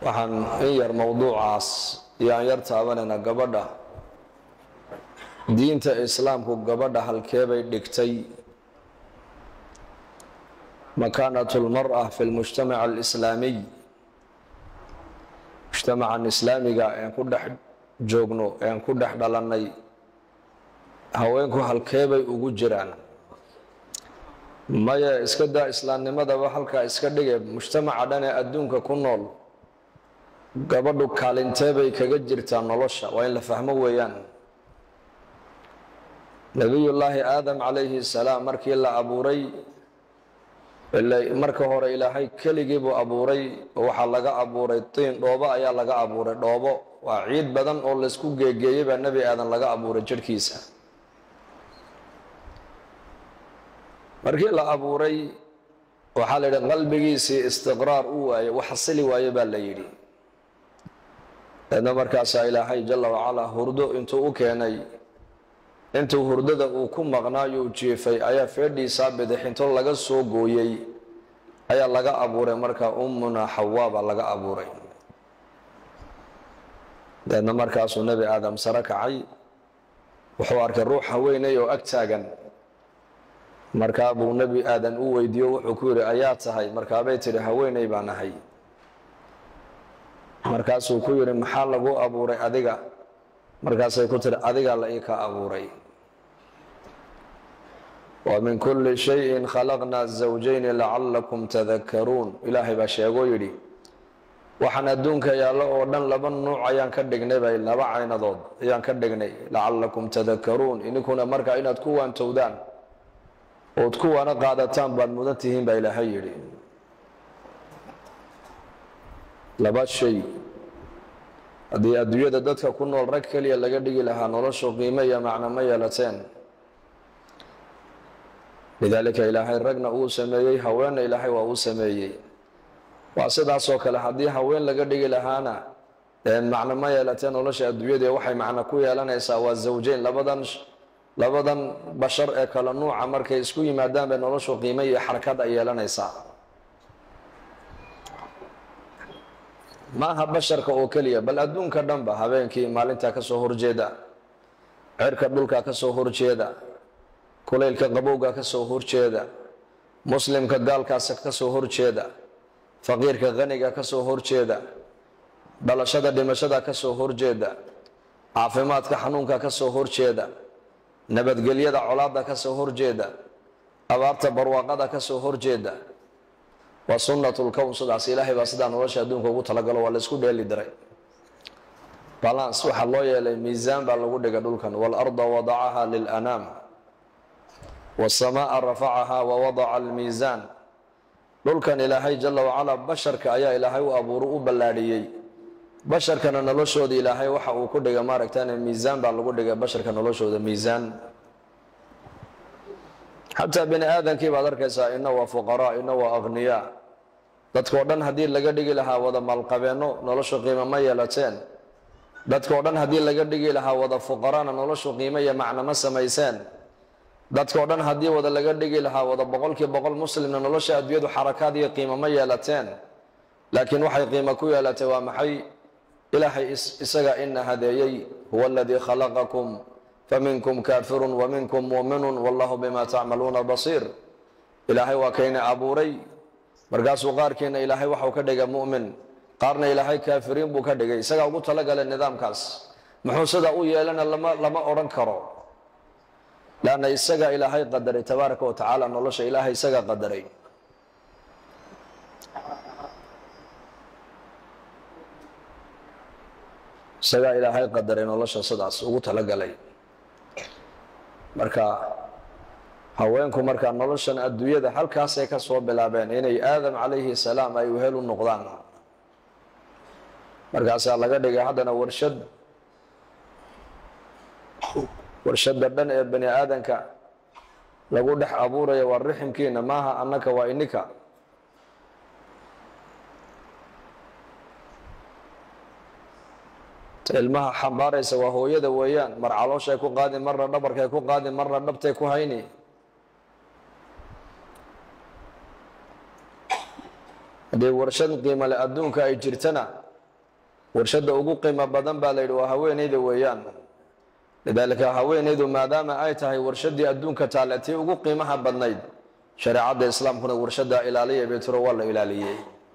waxaan in yar mowduucaas iyo aan yar taabanaynaa gabadha diinta islaamku gabadha halkee bay dhigtay makaanat lmara fi lmujtamac alislaamiy mujtamacan islaamiga ean ku dhex joogno ean ku dhex dhalannay haweenku halkee bay ugu jiraan maya iska daa islaamnimadaba halkaa iska dhige mujtamaca dhan ee adduunka ku nool gabadhu kaalintee bay kaga jirtaa nolosha waa in la fahmo weeyaan nebiyullaahi aadam calayhi salaam markii la abuuray marka hore ilaahay keligii buu abuuray oo waxaa laga abuuray tiin dhoobo ayaa laga abuuray dhoobo waa ciid badan oo laysku geegeeyey baa nebi aadan laga abuuray jidhkiisa markii la abuuray waxaa la yidhi qalbigiisii istiqraar u waaye wax xasili waaye baa la yidhi deedna markaasaa ilaahay jala wacalaa hurdo intuu u keenay intuu hurdada uu ku maqnaayuu jiifay ayaa feedhiisaa bidixinto laga soo gooyey ayaa laga abuuray markaa ummuna xawaa baa laga abuuray deedna markaasuu nebi aadam sare kacay wuxuu arkay ruux haweenay oo ag taagan markaa buu nebi aadan u weydiiyo wuxuu ku yidhi ayaa tahay markaabay tidhi haweenay baan ahay markaasuu ku yidhi maxaa lagu abuuray adiga markaasay ku tihi adigaa la ii ka abuuray wa min kulli shayin khalaqnaa zawjayni lacalakum tadakaruun ilaahay baa sheegoo yidhi waxaan adduunka yaallo oo dhan laba nuuc ayaan ka dhignay bay laba caynadood ayaan ka dhignay lacalakum tadakaruun ininkuna markaa inaad ku waantowdaan ood kuwaana qaadataan baad mudan tihiin baa ilaahay yidhi laba shay haddii adduunyada dadka ku nool rag keliya laga dhigi lahaa noloshu qiimo iyo macno ma yeelateen lidaalika ilaahay ragna uu sameeyey haweenna ilaahay waa uu sameeyey waa sidaasoo kale haddii haween laga dhigi lahaana macno ma yeelateen nolosha adduunyada waxay macno ku yeelanaysaa waa zawjeyn labadan labadan bashar ee kale nuuca markay isku yimaadaan bay noloshu qiimo iyo xarakad ay yeelanaysaa ma aha basharka oo keliya bal adduunka dhanba habeenkii maalintaa ka soo horjeeda cirka dhulka ka soo horjeeda kulaylka qabowga ka soo horjeeda muslimka gaalkaas ka soo horjeeda faqiirka qaniga ka soo horjeeda dhalashada dhimashada ka soo horjeeda caafimaadka xanuunka ka soo horjeeda nabadgelyada colaada ka soo horjeeda abaarta barwaaqada ka soo horjeeda waa sunnatulkown sidaas ilaahay baa sidaa nolosha adduunka ugu talagalo waa laysku dheeli diray balans waxaa loo yeelay miisaan baa lagu dhigay dhulkan waalarda wadacaha lilanaam waasamaaa rafacaha wawadaca almiisaan dhulkan ilaahay jala wacalaa basharka ayaa ilaahay u abuuru u ballaadhiyey basharkana noloshooda ilaahay waxa uu ku dhigay maaragtaan miisaan baa lagu dhigay basharka noloshooda miisaan xataa bini aadankii baad arkaysaa ina waa fuqaraa ina waa akhniyaa dadkao dhan haddii laga dhigi lahaa wada maalqabeenno noloshu qiimo ma yeelateen dadkao dhan haddii laga dhigi lahaa wada fuqaraana noloshu qiimo iyo macno ma samayseen dadkao dhan haddii wada laga dhigi lahaa wada boqolkii boqol muslimna nolosha adduunyadu xarakaad iyo qiimo ma yeelateen laakiin waxay qiimo ku yeelatay waa maxay ilaahay isaga ina hadeeyey huwa aladii khalaqakum faminkum kaafirun waminkum muuminun wallahu bima tacmaluuna basiir ilaahay waa kayna abuuray markaasuu qaarkiina ilaahay waxau ka dhigay mu'min qaarna ilaahay kaafiriin buu ka dhigay isagaa ugu talagalay nidaamkaas muxuu sidaa u yeelana lama lama odhan karo laanna isagaa ilaahay qadaray tabaaraka wa tacaala nolosha ilaahay isagaa qadaray isagaa ilaahay qadaray nolosha sidaas ugu talagalay marka haweenku markaa noloshan adduunyada halkaasay ka soo bilaabeen inay aadam calayhi salaam ay wehel u noqdaan markaasaa laga dhigay haddana warshad warshadda dhan ee bani aadanka lagu dhex abuuraya waa riximkiina maaha annaka waa inika ilmaha xambaaraysa waa hooyada weeyaan mar calooshay ku qaadi marna dhabarkay ku qaadi marna dhabtay ku hayni haddii warshad qiimale adduunka ay jirtana warshadda ugu qiimo badan baa la yidhi waa haweenayda weeyaan lidaalika haweenaydu maadaama ay tahay warshaddii adduunka taale tii ugu qiimaha badnayd shareecadda islaamkuna warshaddaa ilaaliya bay tiro waa la ilaaliyey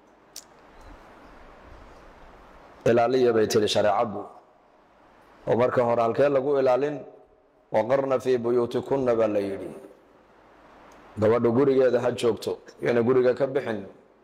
ilaaliya bay tiri shareecaddu oo marka hore halkee lagu ilaalin waqarna fii buyuutikunna baa la yidhi gabadhu gurigeeda ha joogto yana guriga ka bixin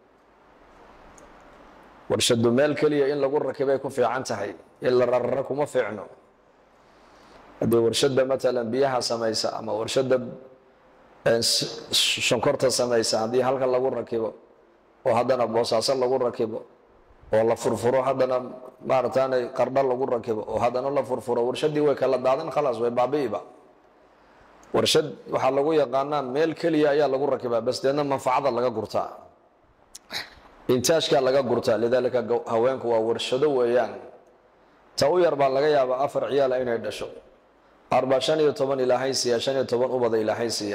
warshadu meel keliya in lagu rakibay ku fiican tahay in la rararo kuma fiicno haddii warshadda matalan biyaha samaysa ama warshadda shonkorta samaysa haddii halka lagu rakibo oo haddana boosaaso lagu rakibo oo la furfuro haddana maarataanay qardho lagu rakibo oo haddana la furfuro warshaddii way kala daadan khalaas way baabi'iba warshad waxaa lagu yaqaanaa meel keliya ayaa lagu rakibaa bas deedna manfacada laga gurtaa intaajkaa laga gurtaa lidaalika haweenku waa warshado weeyaan ta u yar baa laga yaabaa afar ciyaala inay dhasho arbaa shan iyo toban ilaahay siiya shan iyo toban ubada ilaahay siiya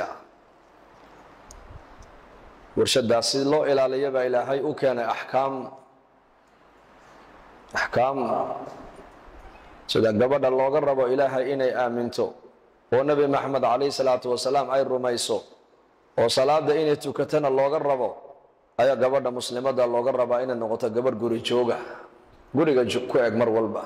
warshadaas si loo ilaaliya baa ilaahay u keenay axkaam axkaam sida gabadha looga rabo ilaahay inay aaminto oo nebi maxamed calayhi salaatu wasalaam ay rumayso oo salaada inay tukatana looga rabo ayaa gabadha muslimada looga rabaa inay noqoto gabadh guri jooga guriga ku eg mar walba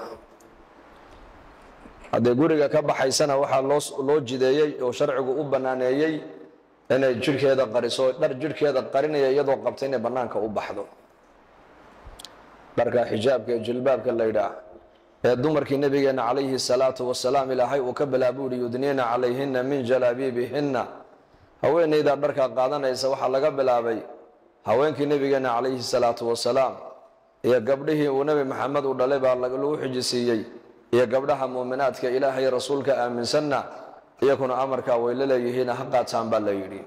haddee guriga ka baxaysana waxaa loo loo jideeyey oo sharcigu u banaaneeyey inay jidhkeeda qariso dhar jidhkeeda qarinaya iyadoo qabta inay bannaanka u baxdo dharka xijaabka ee jilbaabka la yidhaah ee dumarkii nabigeena calayhi salaatu wasalaam ilaahay uu ka bilaabuu yihi yudniina calayhina min jalaabiibihinna haweenaydaa dharkaa qaadanaysa waxaa laga bilaabay haweenkii nabigeena calayhi salaatu wasalaam iyo gabdhihii uu nebi maxamed u dhalay baa lagu xijisiiyey iyo gabdhaha muuminaadka ilaahay rasuulka aaminsanna iyakuna amarkaa way la leeyihiina ha qaataan baa la yidhi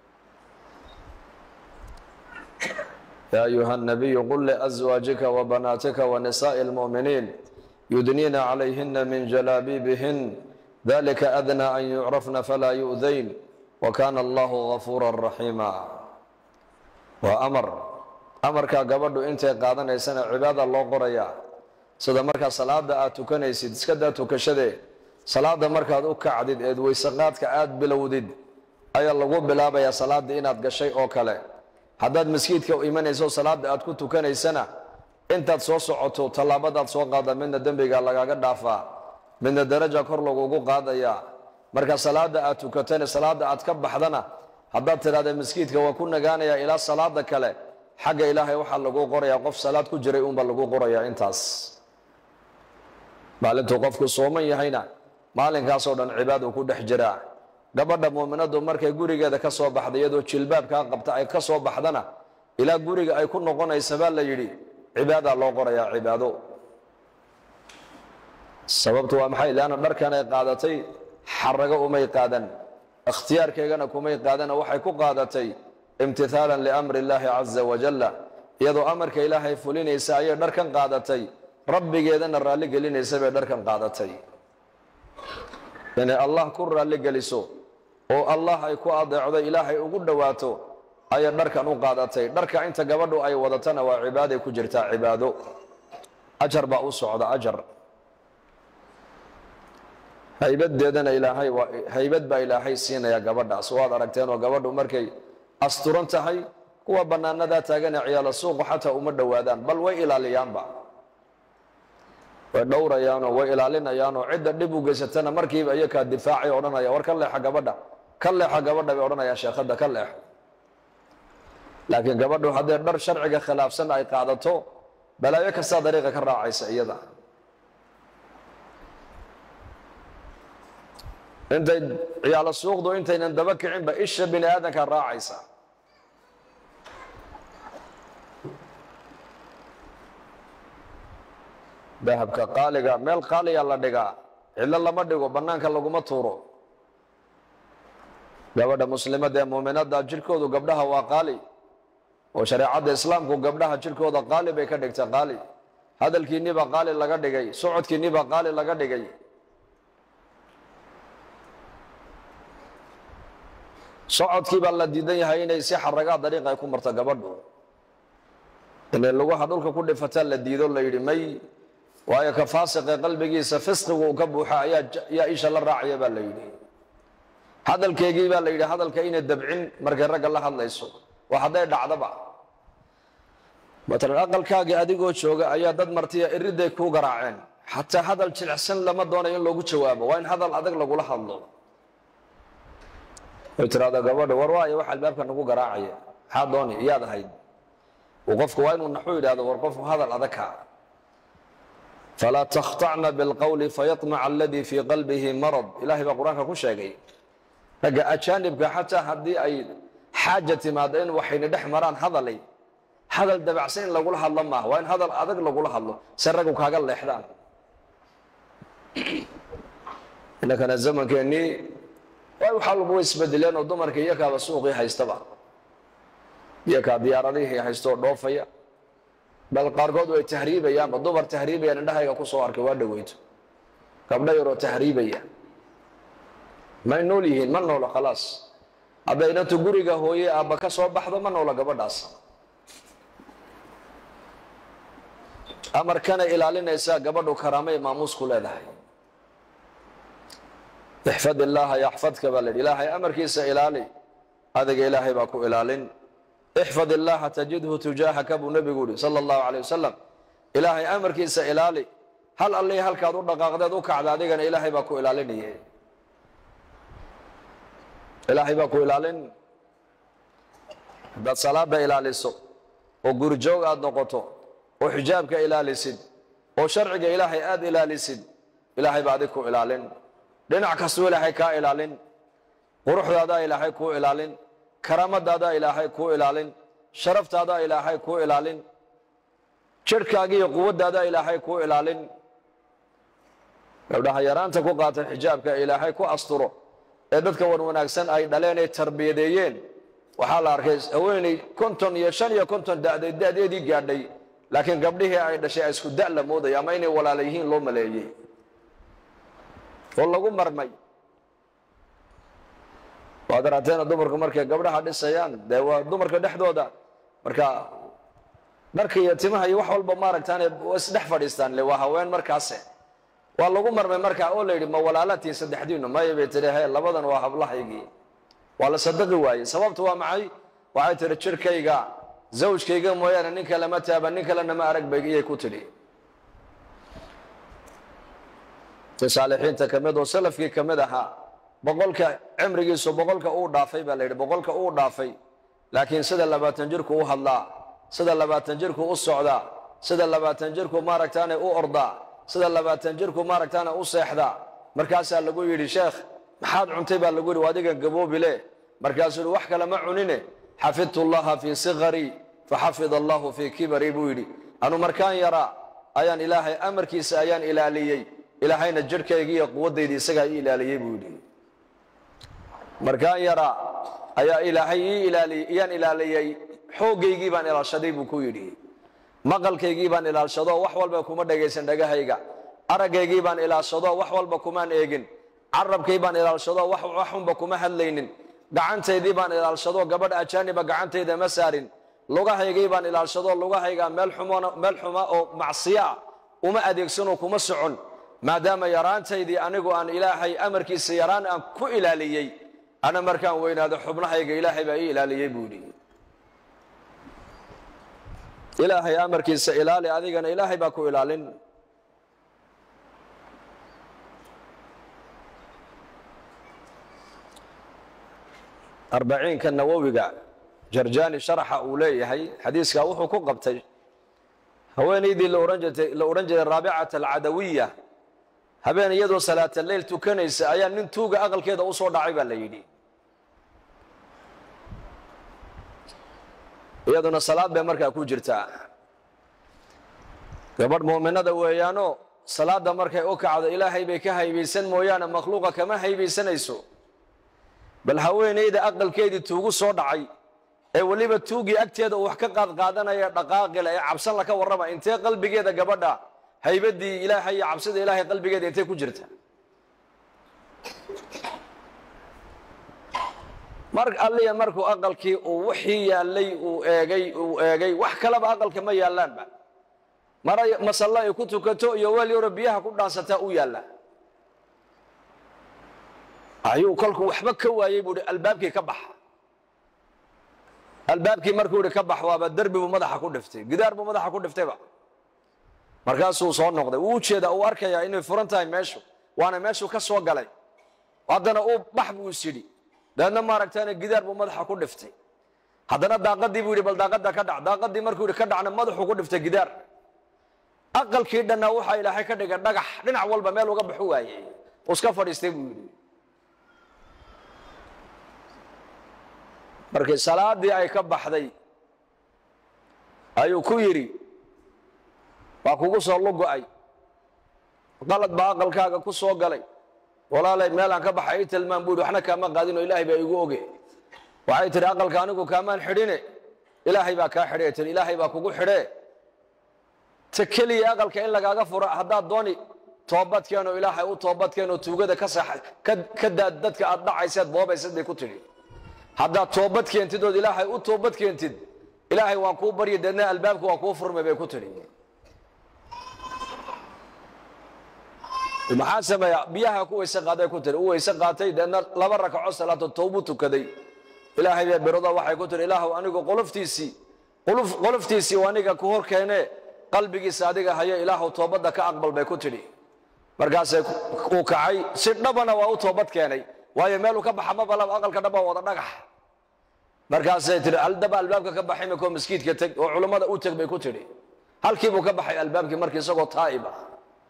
yaa ayuha nabiyu qul liaswaajika wabanaatika wanisaa'i lmu'miniin yudniina calayhina min jalaabiibihin dalika adnaa an yucrafna falaa yu'dayn wa kaana allahu gafuura raxiima waa amar amarkaa gabadhu intay qaadanaysana cibaada loo qorayaa sida markaa salaada aad tukanaysid iskadaa tukashadee salaada markaad u kacdid eed weysaqaadka aad bilowdid ayaa lagu bilaabayaa salaada inaad gashay oo kale haddaad maskiidka imanayso salaada aad ku tukanaysana intaad soo socoto tallaabadaad soo qaada midna dembiga lagaaga dhaafaa midna daraja kor lagugu qaadayaa marka salaada aad tukatana salaada aad ka baxdana haddaad tidhahda maskiidka waa ku nagaanayaa ilaa salaada kale xagga ilaahay waxaa lagu qorayaa qof salaad ku jiray unba lagu qorayaa intaas maalintuu qofku sooman yahayna maalinkaasoo dhan cibaadu ku dhex jiraa gabadha muuminadu markay gurigeeda ka soo baxda iyadoo jilbaabkaa qabta ay ka soo baxdana ilaa guriga ay ku noqonaysa baa la yidhi cibaadaa loo qorayaa cibaado sababtu waa maxay leanna dharkan ay qaadatay xarago umay qaadan ikhtiyaarkeegana kumay qaadana waxay ku qaadatay imtihaalan liamri illaahi caza wajalla iyadoo amarka ilaahay fulinaysa ayay dharkan qaadatay rabbigeedana raalli gelinaysa bay dharkan qaadatay inay allah ku raalli geliso oo allah ay ku adeecdo ilaahay ugu dhowaato ayay dharkan u qaadatay dharka inta gabadhu ay wadatana waa cibaaday ku jirtaa cibaado ajar baa u socda ajar haybadeedana ilaahay waa haybad baa ilaahay siinaya gabadhaas waad aragteenoo gabadhu markay asturan tahay kuwa bannaanadaa taagane ciyaalo suuqu xataa uma dhowaadaan bal way ilaaliyaanba way dhowrayaanoo way ilaalinayaanoo cidda dhib u geysatana markiiba iyakaa difaacay odhanaya war ka leexa gabadha ka leexa gabadha bay odhanayaan sheekhadda ka leex laakiin gabadhu haddee dhar sharciga khilaafsan ay qaadato balaayo kastaa dariiqa ka raacaysa iyada intay ciyaalo suuqdu intaynan daba kicinba isha bini aadanka raacaysa dahabka qaaliga meel qaaliya la dhigaa cidlo lama dhigo bannaanka laguma tuuro gabadha muslimada ee muuminada jirhkoodu gabdhaha waa qaali oo shareecadda islaamku gabdhaha jirhkooda qaali bay ka dhigtay qaali hadalkiinniba qaali laga dhigay socodkiinniba qaali laga dhigay socodkii baa la diidan yahay inay si xaragaa dariiqa ay ku marto gabadhu inay lugaha dhulka ku dhifataa la diido la yidhi may waayo ka faasiqe qalbigiisa fisqigu uu ka buuxa ayaa yaa isha la raacaya baa la yidhi hadalkeygii baa la yidhi hadalka ina dabcin markay ragga la hadlayso waa hadday dhacdaba matalan aqalkaagii adigoo jooga ayaa dad martiya iriday kuu garaaceen xataa hadal jilicsan lama doonayo in loogu jawaabo waa in hadal adag lagula hadlo way tiraahdaa gabadha war waayo wax albaabka nagu garaacaya maxaa dooni iyaad ahayd uu qofku waa inuu naxu yidhahdo war qofku hadal adagka falaa takhtacna bilqowli fayaطmaca aladii fii qalbihi marad ilahay baa qur-aanka ku sheegay ragga ajaanibka xataa haddii ay xaaja timaado in waxayna dhex maraan hadalay hadal dabacsan in lagula hadlo maaha waa in hadal adag lagula hadlo se raggu kaaga leexdaan inankana zamankeenii waxa walba way isbedeleen oo dumarka iyakaaba suuqii haystaba iyakaa diyaaradihii haystoo dhoofaya bal qaarkood way tahriibayaanba dumar tahriibayaan indhahayga ku soo arkay waa dhaweyto gabdho yaroo tahriibaya may nool yihiin ma noolo khalaas hadday inantu guriga hooye aabba ka soo baxdo ma noolo gabadhaas amarkana ilaalinaysaa gabadhu karaamay maamuusku leedahay ixfad illaaha yaxfadka baa la yidhi ilaahay amarkiisa ilaali adiga ilaahay baa ku ilaalin ixfad illaaha tajidhu tujaahaka buu nebigu yihi sala allahu calay wasalam ilaahay amarkiisa ilaali hal allii halkaad u dhaqaaqdeed u kacda adigana ilaahay baa ku ilaalinaya ilaahay baa ku ilaalin haddaad salaada ilaaliso oo gurijoog aad noqoto oo xijaabka ilaalisid oo sharciga ilaahay aada ilaalisid ilaahay baa adig ku ilaalin dhinac kastuu ilaahay kaa ilaalin quruxdaadaa ilaahay kuu ilaalin karaamadaada ilaahay kuu ilaalin sharaftaada ilaahay kuu ilaalin jirhkaaga iyo quwaddaada ilaahay kuu ilaalin gabdhaha yaraanta ku qaatan xijaabka ilaahay ku asturo ee dadka wan wanaagsan ay dhaleen ay tarbiyadeeyeen waxaa la arkay haweeney konton iyo shan iyo konton da'day da'deedii gaadhay laakiin gabdhihii ay dhashay isku da' la moodaya ama inay walaala yihiin loo maleeyey oo lagu marmay waad araateena dumarku markay gabdhaha dhisayaan dee waa dumarka dhexdooda marka dharka iyo timaha iyo wax walba maaragtaane isdhex fadhiistaan le waa haween markaase waa lagu marmay markaa oo la yidhi ma walaalatiin saddexdiinu maya bay tidhi he labadan waa hablahaygii waa la sadaqi waayey sababtu waa maxay waxay tidhi jirhkayga zawjkayga mooyaane nin kale ma taaban nin kalena ma arag bay iyay ku tidhi ti saalixiinta ka mid oo salafkii ka mid ahaa boqolka cimrigiisu boqolka uu dhaafay baa la yidhi boqolka uu dhaafay laakiin sida labaatan jirku u hadlaa sida labaatan jirku u socdaa sida labaatan jirku maaragtaane u ordaa sida labaatan jirku maaragtaane u seexdaa markaasaa lagu yidhi sheekh maxaad cuntay baa lagu yidhi adigan gaboobile markaasuu yidhi wax kale ma cunine xafidtu llaha fii sigarii faxafid allahu fii kibarii buu yidhi anu markaan yaraa ayaan ilaahay amarkiisa ayaan ilaaliyey ilaahayna jirhkaygii iyo quwaddaydii isagaa ii ilaaliyey buu yidhi markaan yaraa ayaa ilaahay ii ilaaliyey iyaan ilaaliyey xooggaygii baan ilaashaday buu ku yidhi maqalkaygii baan ilaashadoo wax walba kuma dhagaysan dhagahayga araggaygii baan ilaashadoo wax walba kumaan eegin carabkay baan ilaashadoo waxunba kuma hadlaynin gacantaydii baan ilaalshadoo gabadh ajaaniba gacantayda ma saarin lugahaygii baan ilaalshadoo lugahayga meel xuma oo macsiyo ah uma adeegsanoo kuma socon maadaama yaraantaydii anigu aan ilaahay amarkiisa yaraan aan ku ilaaliyey ana markaan weynaado xubnahayga ilaahay baa ii ilaaliyey buu yidhi ilaahay amarkiisa ilaali adigana ilaahay baa ku ilaalin arbaciinka nawowiga jarjani sharaxa uu leeyahay xadiiskaa wuxuu ku qabtay haweenaydii la odhan jiray raabicata alcadawiya habeen iyadoo salaata leyl tukanaysa ayaa nin tuuga aqalkeeda u soo dhacay baa la yidhi iyaduna salaad bay markaa ku jirtaa gabadh muuminada weeyaano salaadda markay u kacdo ilaahay bay ka haybaysan mooyaane makhluuqa kama haybaysanayso bal haweenayda aqalkeedii tuugu soo dhacay ee weliba tuugii agteeda uu wax ka qaadqaadanaya dhaqaaqila ee cabsan laka warrama intee qalbigeeda gabadha haybadii ilaahay iyo cabsida ilaahay qalbigeeda intay ku jirta mar alliya markuu aqalkii uu wixii yaallay uu eegay uu eegay wax kaleba aqalka ma yaallaanba mara masalle ay ku tukato iyo weel yaroo biyaha ku dhaansataa u yaalla ayuu kolkuu waxba ka waayey buu ihi albaabkii ka baxa albaabkii markuu ihi ka bax waaba derbi buu madaxa ku dhiftay gidaar buu madaxa ku dhiftayba markaasuu soo noqday wuu ujeedaa uu arkayaa inay furan tahay meeshu waana meeshuu ka soo galay haddana uu bax buu is yidhi dabeedna maaragtaana gidaar buu madaxa ku dhiftay haddana daaqadii buu yidhi bal daaqada ka dhac daaqadii markuu yidhi ka dhacna madaxuu ku dhiftay gidaar aqalkii dhannaa waxaa ilaahay ka dhigay dhagax dhinac walba meel uga baxu waayey uu iska fadhiistay buu yidhi markii salaadii ay ka baxday ayuu ku yidhi waa kugu soo lugo-ay qalad baa aqalkaaga ku soo galay walaalay meelaan ka baxa ii tilmaan buu yidhi waxna kaama qaadin oo ilaahay baa igu oge waxay tidhi aqalka anigu kaamaan xidhine ilaahay baa kaa xidhe tii ilaahay baa kugu xidhee ta keliya aqalka in lagaaga furo haddaad dooni toobadkeenoo ilaahay u toobadkeenoo tuugada ka sax ka daad dadka aad dhacayseed boobaysad bay ku tidhi haddaad toobad keentid ood ilaahay u toobad keentid ilaahay waan kuu baryi deedna albaabka waa kuu furmay bay ku tidhi maxaa sameeya biyaha ku weyse qaaday ku tiri u weyse qaatay deedna laba rakaco salaato toobu tukaday ilaahay baa birada waxay ku tiri ilaahu anigu qoloftiisii qoloftiisii aniga ku hor keene qalbigiisa adiga hayo ilaahu toobadda ka aqbal bay ku tidhi markaasay uu kacay si dhabana waa u toobad keenay waayo meeluu ka baxa ma balaba aqalka dhaba wada dhagax markaasay tihi aldaba albaabka ka baxay makoo maskiidka teg oo culummada u teg bay ku tidhi halkiibuu ka baxay albaabkii markii isagoo taa'ib ah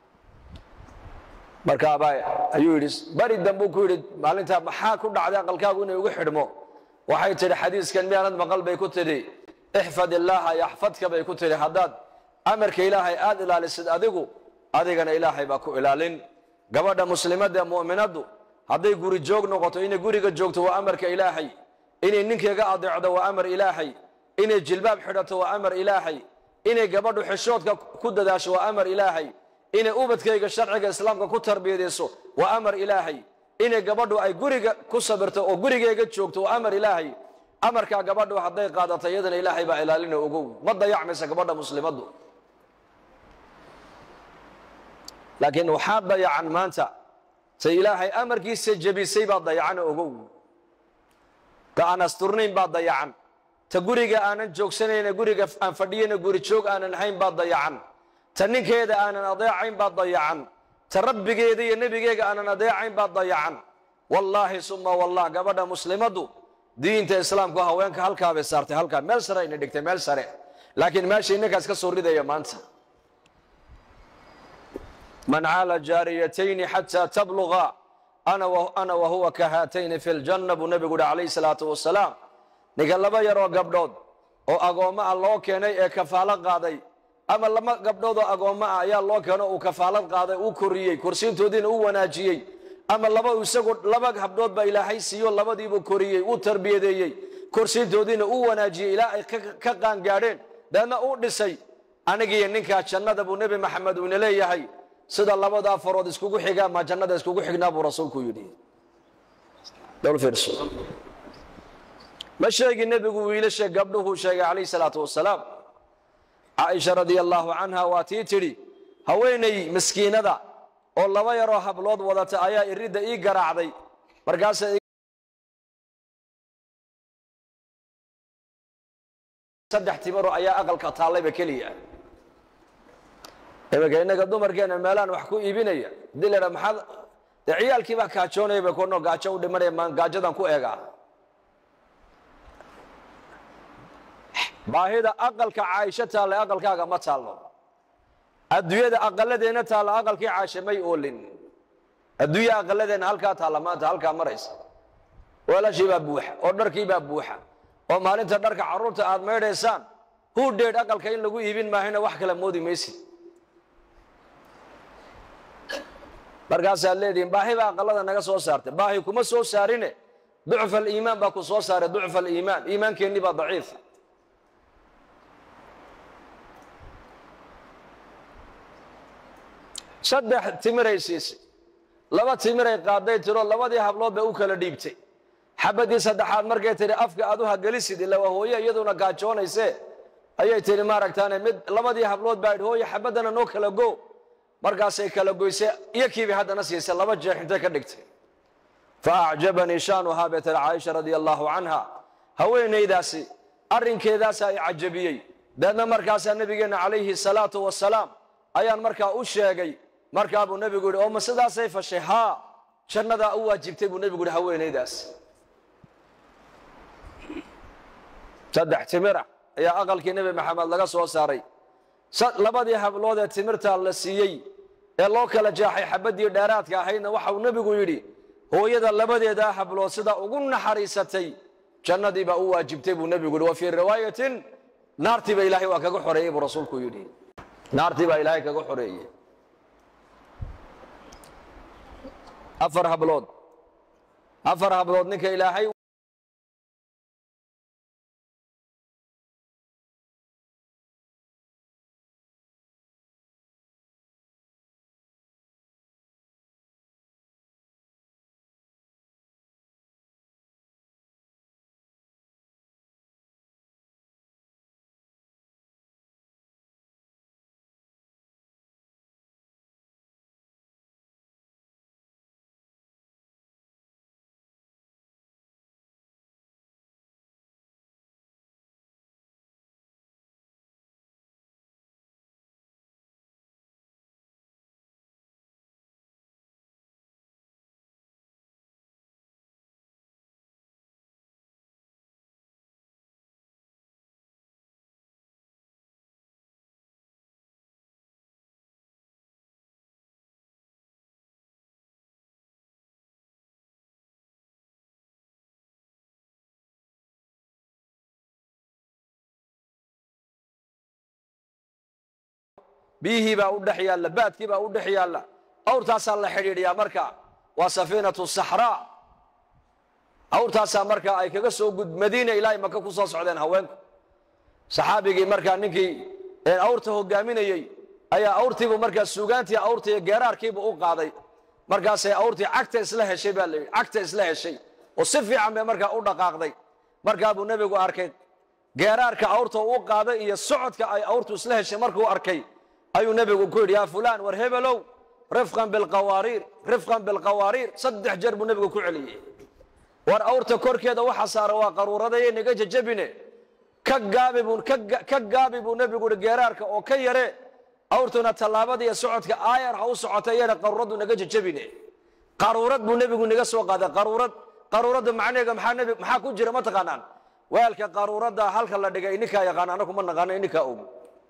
markaabaa ayuu yidhi bari dambuu ku yidhi maalintaa maxaa ku dhacday aqalkaagu inay ugu xidhmo waxay tidhi xadiiskan miyaanad maqal bay ku tidhi ixfad illaaha yaxfadka bay ku tidhi haddaad amarka ilaahay aad ilaalisid adigu adigana ilaahay baa ku ilaalin gabadha muslimadda ee mu'minaddu hadday guri joog noqoto inay guriga joogto waa amarka ilaahay inay ninkeega adeecdo waa amar ilaahay inay jilbaab xidhato waa amar ilaahay inay gabadhu xishoodka ku dadaasho waa amar ilaahay inay ubadkayga sharciga islaamka ku tarbiyadayso waa amar ilaahay inay gabadhu ay guriga ku sabirto oo gurigeyga joogto waa amar ilaahay amarkaa gabadhu hadday qaadato iyadana ilaahay baa ilaalina ogow ma dayacmaysa gabadha muslimaddu laakiin waxaa dayacan maanta say ilaahay amarkiisa jebisay baa dayacan ogow ka aan asturnayn baa dayacan ta guriga aanan joogsanayna guriga aan fadhiyana guri joog aanan hayn baa dayacan ta ninkeeda aanan adeecayn baa dayacan ta rabbigeeda iyo nebigeega aanan adeecayn baa dayacan wallaahi suma wallah gabadha muslimaddu diinta islaamku haweenka halkaabay saartay halkaa meel sare ayna dhigtay meel sare laakiin meesha inankaas ka soo ridaya maanta man caala jaariyatayni xataa tabluga ana wahuwa ka haatayni fi ljanna buu nebigu uhi calayhi salaatu wasalaam ninka laba yaroo gabdhood oo agoommo ah loo keenay ee kafaalo qaaday ama laba gabdhood oo agoommo ah ayaa loo keeno uu kafaalad qaaday uu koriyey korsiintoodiina u wanaajiyey ama laba isagu laba habdhood baa ilaahay siiyo labadiibuu koriyey uu tarbiyadeeyey korsiintoodiina uu wanaajiyey ilaa ay ka qaangaadheen deedna uu dhisay anigiiyo ninkaa jannada buu nebi maxamed uuna leeyahay sida labadaa farood iskugu xigaa ma jannada iskugu xignaa buu rasuulku yidhi ma sheegi nebigu wiilasha gabdhuhuu sheegay calayhi salaatu wasalaam caaisha radia allaahu canha waa tii tidhi haweenay miskiinada oo laba yaroo hablood wadata ayaa iridda ii garaacday markaasa saddex timaro ayaa aqalka taallayba keliya iminka innaga dumarkeena meelaan wax ku iibinaya hadii la idhaa maxaad dee ciyaalkii baa kaajoonaya bay kuno gaajo u dhimanaya maan gaajadan ku eegaa baahida aqalka caaisho taalla aqalkaaga ma taallo adduunyada aqaladeenna taalla aqalkii caashe may oolin adduunya aqaladeenna halkaa taalla maanta halkaa maraysa weelashii baa buuxa oo dharkii baa buuxa oo maalinta dharka carruurta aad maydhaysaan huu dheedh aqalka in lagu iibin maahayna wax kala moodi maysid markaasaad leedihiin baahi baa aqalada naga soo saartay baahi kuma soo saarine ducfa aliimaan baa ku soo saaray ducfa aliimaan iimaankeenni baa daciif saddex timiray siisay laba timiray qaaday tiroo labadii hablood bay u kala dhiibtay xabadii saddexaad markay tidhi afka aad u hagelisid ila waa hooye iyaduna gaajoonaysee ayay tihi maaragtaane mid labadii hablood baa idhi hooye xabaddana noo kala go markaasay kala goysay iyo kiibay haddana siisay laba jeex intay ka dhigtay fa acjabanii shaanuhaa bay tiri caaisha radia allaahu canha haweenaydaasi arrinkeedaasa ay cajabiyey deedna markaasaa nebigeenna calayhi salaatu wasalaam ayaan markaa u sheegay markaa buu nebigu yidhi oo ma sidaasay fashay haa jannadaa u waajibtay buu nebigu yidhi haweenaydaas saddex timira ayaa aqalkii nebi maxamed laga soo saaray labadii hablood ee timirta la siiyey ee loo kala jeexay xabaddii dheeraadka ahaydna waxauu nebigu yidhi hooyada labadeedaa hablood sida ugu naxariisatay jannadii baa u waajibtay buu nebigu yidhi wa fii riwaayatin naartii ba ilaahay waa kaga xoreeyey buu rasuulku yidhi naartii baa ilaahay kaga xoreeyey afar hablood afar hablood ninka ilaahay biyihii baa u dhex yaalla baadkii baa u dhex yaalla awrtaasaa la xidhiidhiyaa marka waa safiinatu saxraa awrtaasaa marka ay kaga soo gud madiina ilaahay maka ku soo socdeen haweenku saxaabigii markaa ninkii awrta hogaaminayey ayaa awrtiibu markaa suugaantii awrtaiyo geeraarkiibu u qaaday markaasay awrtii cagta isla heshay baa layidhi cagta isla heshay oo si fiican bay markaa u dhaqaaqday markaa buu nebigu arkay geeraarka awrta u qaaday iyo socodka ay awrtu isla heshay markuu arkay ayuu nebigu ku yidhi yaa fulaan war hebelow rifqan bilqawaariir rifqan bilqawaariir saddex jeer buu nebigu ku celiyey war awrta korkeeda waxa saara waa qaruuradayay naga jajabine ka gaabi buu ka gaabi buu nebigu yidhi geeraarka oo ka yare awrtuna tallaabada iyo socodka aayar ha u socota iyana qaruuraddu naga jajabine qaruurad buu nebigu naga soo qaaday qaruurad qaruuradda macnaheega maxaa nebi maxaa ku jira ma taqaanaan weelka qaruuradda halka la dhigay ininkaa yaqaan anaku ma naqaano ininkaa og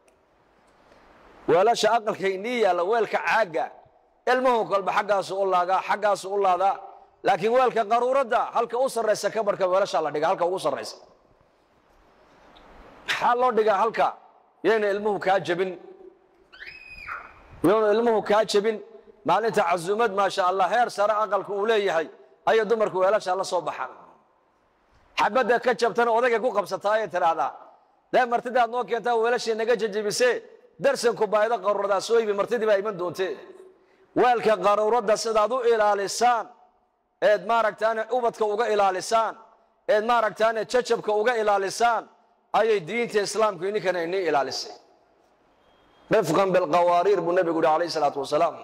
weelasha aqalka inii yaalla weelka caagga ilmuhu kolba xaggaasu u laagaa xaggaasu u laadaa laakiin weelka qaruuradda halka u sarraysa kabarhka weelashaa la dhiga halka ugu sarraysa maxaa loo dhigaa halka yayna ilmuhu kaa jebin yayna ilmuhu kaa jebin maalinta casuumad maasha allah heer sare aqalka uu leeyahay ayay dumarku weelashaa la soo baxaan xabadda ka jabtana odagay ku qabsataa ayay tidhaahdaa dee martidaad noo keentaa weelashii naga jajabisee darsanku baaydo qaruuradaa soo ibi martidii baa iman doontee weelka qaruuradda sidaad u ilaalisaan eed maaragtaane ubadka uga ilaalisaan eed maaragtaane jajabka uga ilaalisaan ayay diinta islaamku ininkana inii ilaalisay rifqan bilqawaariir buu nebigu yihi alayh isalaatu wasalaam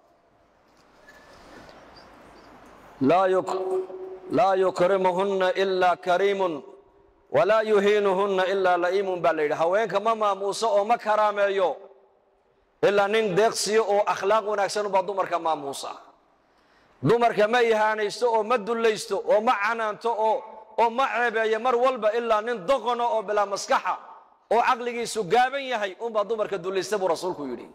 laa yukrimuhunna ilaa kariimun walaa yuhiinuhunna ilaa la'iimun baa la yidhi haweenka ma maamuuso oo ma karaameeyo ilaa nin deeqsiyo oo akhlaaq wanaagsan ubaa dumarka maamuusa dumarka ma ihaanaysto oo ma dullaysto oo ma canaanto oo oo ma ceebeeyo mar walba ilaa nin doqono oo bilaa maskaxa oo caqligiisu gaaban yahay unbaa dumarka dullaysta buu rasuulku yidhi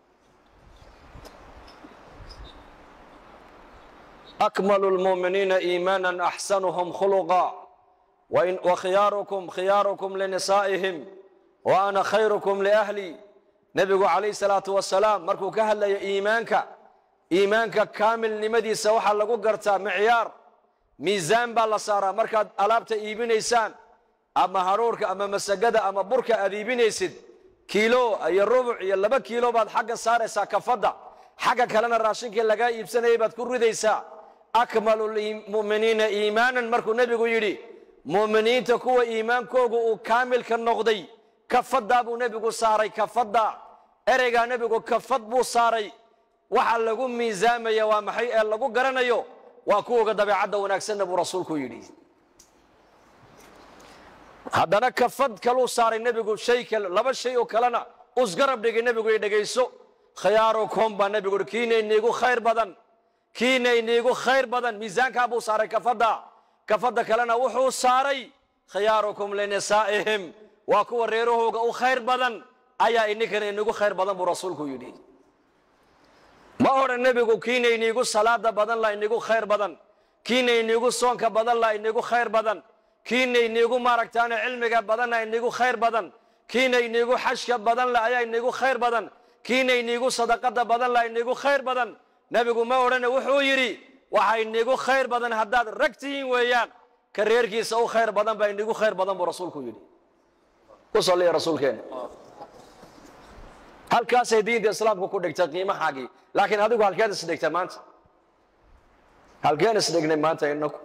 akmalu lmuuminiina iimaanan axsanuhum khuluqa wakhiyaarukum khiyaarukum linisaa'ihim wa ana khayrukum liahli nebigu calayh salaatu wasalaam markuu ka hadlaya iimaanka iimaanka kaamilnimadiisa waxaa lagu gartaa micyaar miisaan baa la saaraa markaad alaabta iibinaysaan ama hadhuurhka ama masagada ama burka aad iibinaysid kiilo iyo rubuc iyo laba kiilo baad xagga saaraysaa kafadda xagga kalena raashinkii lagaa iibsanayay baad ku ridaysaa akmalu lmu'miniina iimaanan markuu nebigu yidhi mu'miniinta kuwa iimaankoogu uu kaamilka noqday kafaddaa buu nebigu saaray kafadda ereygaa nebigu kafad buu saaray waxa lagu miisaamaya waa maxay ee lagu garanayo waa kuwoga dabeecadda wanaagsanna buu rasuulku yidhi haddana kafad kaluu saaray nebigu shay kale laba shay oo kalena usgarab dhigay nebigu i dhegayso khiyaarukum baa nebigu uhi kiina iniigu khayr badan kiina iniigu khayr badan miisaankaa buu saaray kafadda kafadda kalena wuxuu saaray khiyaarukum linisaa'ihim waa kuwa reerahooga u khayr badan ayaa ininkana inigu khayr badan buu rasuulku yidhi ma odhan nebigu kiina iniigu salaada badan la inigu khayr badan kiina iniigu soonka badan la inigu khayr badan kiina iniigu maaragtaane cilmiga badanna inigu khayr badan kiina iniigu xashka badan la ayaa inigu khayr badan kiina iniigu sadaqada badan la inigu khayr badan nebigu ma odhane wuxuu yidhi waxa inigu khayr badan haddaad rag tihiin weeyaan ka reerkiisa u khayr badan baa inigu khayr badan buu rasuulku yidhi ku salliya rasuulkeena halkaasay diinta islaamku ku dhigtay qiimahaagii laakiin adigu halkeed isdhigtay maanta halkeen isdhignay maanta inaku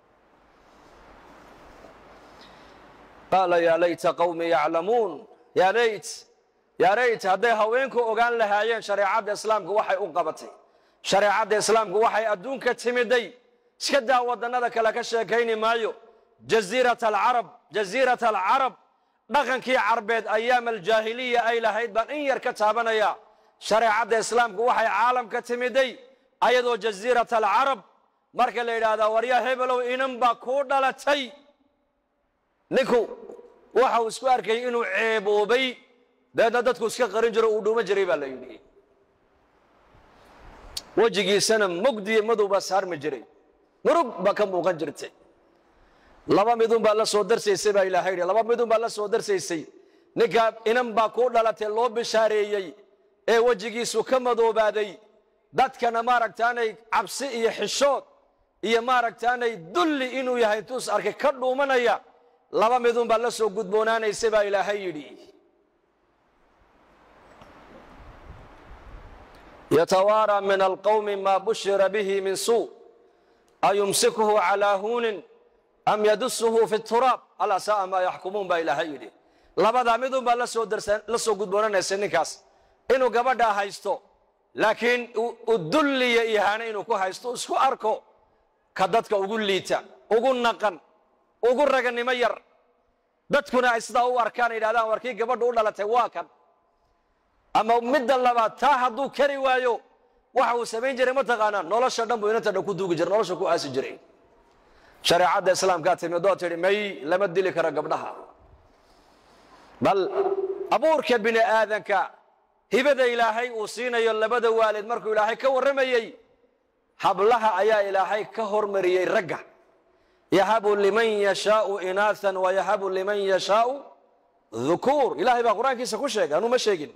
qaala yaa layta qawmi yaclamuun yaa layt yaa layt hadday haweenku ogaan lahaayeen shareecadda islaamku waxay u qabatay shareecadda islaamku waxay adduunka timiday iska daa waddannada kale ka sheekayni maayo jaziirat alcarab jaziirat alcarab dhaqankii carbeed ayaam aljaahiliya ay lahayd baan in yar ka taabanaya shareecadda islaamku waxay caalamka timiday ayadoo jaziirat alcarab marka la yidhaahdaa waryaa hebelow inan baa kuu dhalatay ninku waxa uu isku arkayay inuu ceeboobay dabeedna dadku iska qarin jiro uu dhuuman jiray baa la yidhi wejigiisana mugdiyo madow baa saarmi jiray murug baa ka muuqan jirtay laba midun baa la soo darsaysay baa ilaahay yidhi laba midun baa la soo darsaysay ninkaa inan baa kuu dhalatay loo bishaareeyey ee wejigiisu ka madoobaaday dadkana maaragtaanay cabsi iyo xishood iyo maaragtaanay dulli inuu yahay intuu is arkay ka dhuumanaya laba midun baa la soo gudboonaanaysay baa ilaahay yidhi yatawaaraa min alqawmi maa bushira bihi min suu ayumsikuhu calaa huunin am yadusuhu fi turaab alaa sa'a maa yaxkumuun baa ilaahay yidhi labadaa midun baa lasoo la soo gudboonanaysay ninkaas inuu gabadhaa haysto laakiin u dulliya ihaane inuu ku haysto isku arko ka dadka ugu liita ugu naqan ugu raganimo yar dadkuna ay sidaa u arkaan yidhahdaan warkii gabadhu u dhalatay waa kan ama midda labaad taa hadduu kari waayo waxa uu samayn jiray mataqaanaa nolosha dhan buu inanta dhan ku duugi jiray nolosha ku aasi jiray shareecadda islaamkaa timidoo tidhi may lama dili karo gabdhaha bal abuurka bini aadanka hibada ilaahay uu siinayo labada waalid markuu ilaahay ka warramayey hablaha ayaa ilaahay ka hormariyey ragga yahabu liman yashaau inaathan wayahabu liman yashaau dhukuur ilaahay baa qur-aankiisa ku sheegay anuu ma sheegin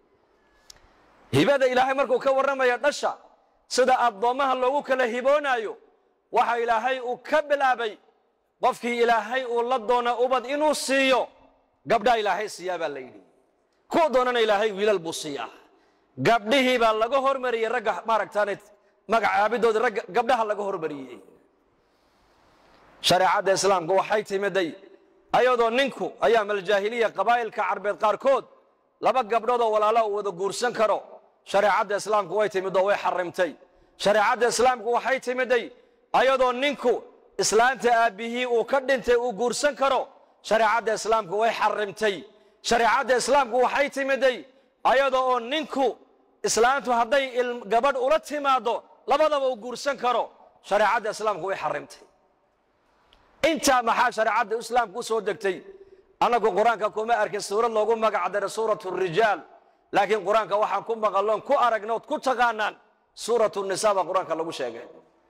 hibada ilaahay markuu ka warramaya dhasha sida addoommaha loogu kala hiboonaayo waxa ilaahay uu ka bilaabay qofkii ilaahay uu la doona ubad inuu siiyo gabdhaa ilaahay siiyaa baa la yidhi kuwa doonana ilaahay wiilal buu siiyaa gabdhihii baa laga hormariyey ragga maaragtaane magacaabidoodii ragga gabdhaha laga hormariyey shareecadda islaamka waxay timiday ayadoo ninku ayaam aljaahiliya qabaa'ilka carbeed qaarkood laba gabdhood oo walaala uu wada guursan karo shareecadda islaamku way timidoo way xarimtay shareecadda islaamku waxay timiday ayadoo ninku islaanta aabbihii uu ka dhintay uu guursan karo shareecadda islaamku way xarimtay shareecadda islaamku waxay timiday ayada oo ninku islaantu hadday gabadh ula timaado labadaba uu guursan karo shareecadda islaamku way xarimtay intaa maxaa shareecadda islaamku u soo degtay annagu qur-aanka kuma arkin suurad loogu magac daray suuratu rijaal laakiin qur-aanka waxaan ku maqaloon ku aragnood ku taqaanaan suuratu nisa baa qur-aanka lagu sheegay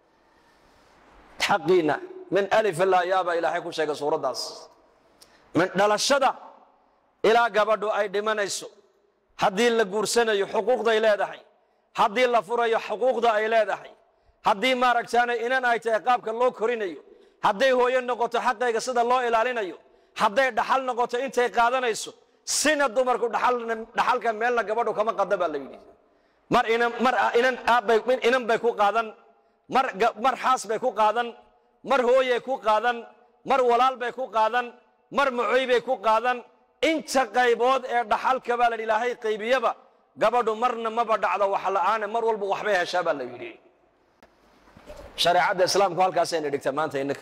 xaqiina min alif ilaa yaa baa ilaahay ku sheegay suuraddaas min dhalashada ilaa gabadhu ay dhimanayso haddii la guursanayo xuquuqday leedahay haddii la furayo xuquuqda ay leedahay haddii maaragtaana inan ay tahay qaabka loo korinayo hadday hooyo noqoto xaqayga sida loo ilaalinayo hadday dhaxal noqoto intay qaadanayso sina dumarku dhaxalka meelna gabadhu kama qada baa la yidhi mar mar inan aabbay inan bay ku qaadan mar mar xaas bay ku qaadan mar hooyay ku qaadan mar walaal bay ku qaadan mar macoy bay ku qaadan inta qaybood ee dhaxalka baa la yidhi ilaahay qaybiyaba gabadhu marna maba dhacdo wax la'aane mar walba waxbay heshaa baa la yidhi shareecadda islaamku halkaasayna dhigta maanta innaka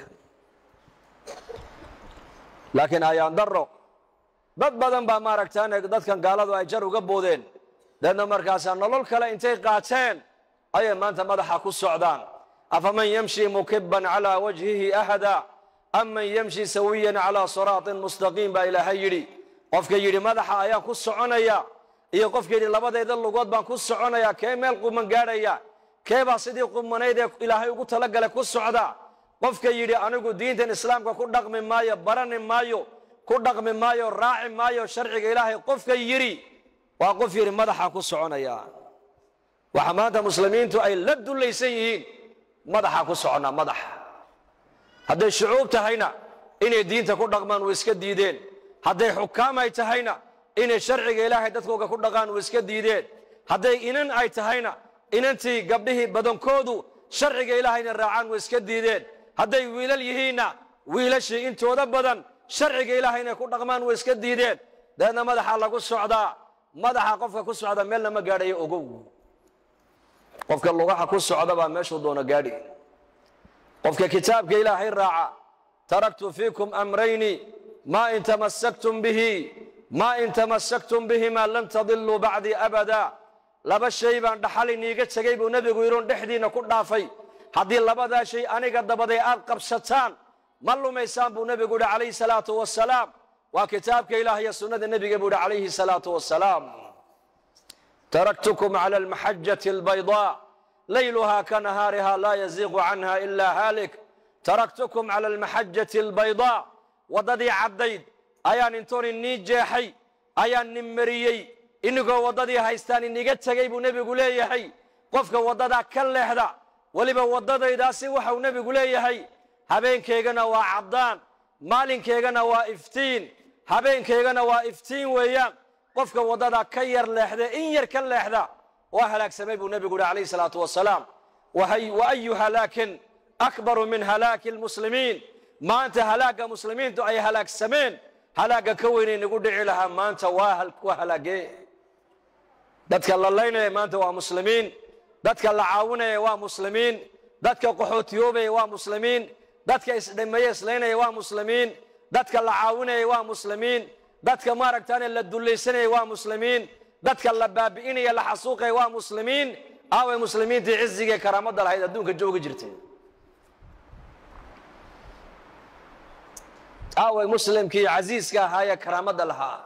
laakiin ayaan daro dad badan baa maaragtaan dadkan gaaladu ay jar uga boodeen deedna markaasaa nolol kale intay qaateen ayay maanta madaxa ku socdaan afaman yamshi mukiban calaa wajhihi ahada aman yamshi sawiyan calaa siraatin mustaqiim baa ilaahay yidhi qofka yidhi madaxa ayaan ku soconaya iyo qofka yidhi labadayda lugood baan ku soconaya kee meel quman gaadhaya kee baa sidii qumanayd ee ilaahay ugu talagalay ku socda qofka yidhi anigu diintan islaamka ku dhaqmi maayo barani maayo ku dhaqmi maayo raaci maayo sharciga ilaahay qofka yidhi waa qof yidhi madaxaan ku soconaya waxa maanta muslimiintu ay la dullaysan yihiin madaxaan ku soconnaa madax hadday shucuub tahayna inay diinta ku dhaqmaan way iska diideen hadday xukaam ay tahayna inay sharciga ilaahay dadkooga ku dhaqaan way iska diideen hadday inan ay tahayna inantii gabdhihii badankoodu sharciga ilaahayna raacaan way iska diideen hadday wiilal yihiinna wiilashii intooda badan sharciga ilaahay inay ku dhaqmaan way iska diideen dabeedna madaxaa lagu socdaa madaxa qofka ku socda meelna ma gaadhayo ogow qofka lugaha ku socda baa meeshuu doono gaadhi qofka kitaabka ilaahay raaca taraktu fiikum amrayni maa in tamassaktum bihi maa in tamassaktum bihimaa lan tadiluu bacdii abada laba shay baan dhaxal iniiga tegey buu nebigu yidhi un dhexdiinna ku dhaafay haddii labadaa shay aniga dabaday aad qabsataan ma lumaysaan buu nebigu yidhi calayhi salaatu wasalaam waa kitaabka ilaah iyo sunnada nebiga buu yidhi calayhi salaatu wasalaam taraktukum cala almaxajati albaydaa layluhaa ka nahaariha laa yaziiqu canha ilaa haalik taraktukum cala almaxajati albaydaa waddadii caddayd ayaan intoon inii jeexay ayaan nin mariyey inigoo waddadii haystaan iniga tegey buu nebigu leeyahay qofka waddadaa ka leexda weliba waddadaydaasi waxau nebigu leeyahay habeenkaygana waa caddaan maalinkaygana waa iftiin habeenkaygana waa iftiin weeyaan qofka waddadaa ka yar leexda in yar ka leexda waa halaagsamay buu nebigu yihi calayhi salaatu wasalaam wa ayu halaakin akbaru min halaaki almuslimiin maanta halaagga muslimiintu ay halaagsameen halaagga ka weynay nagu dhici lahaa maanta waa halaagee dadka la laynaya maanta waa muslimiin dadka la caawinaya waa muslimiin dadka qaxootiyoobaya waa muslimiin dadka isdhimeeye islaynaya waa muslimiin dadka la caawinaya waa muslimiin dadka maaragtaane la dullaysanaya waa muslimiin dadka la baabi'inaya la xasuuqaya waa muslimiin aaway muslimiintii cizigae karaamadda lahayd adduunka joogi jirtay aaway muslimkii casiiska ahaayee karaamadda lahaa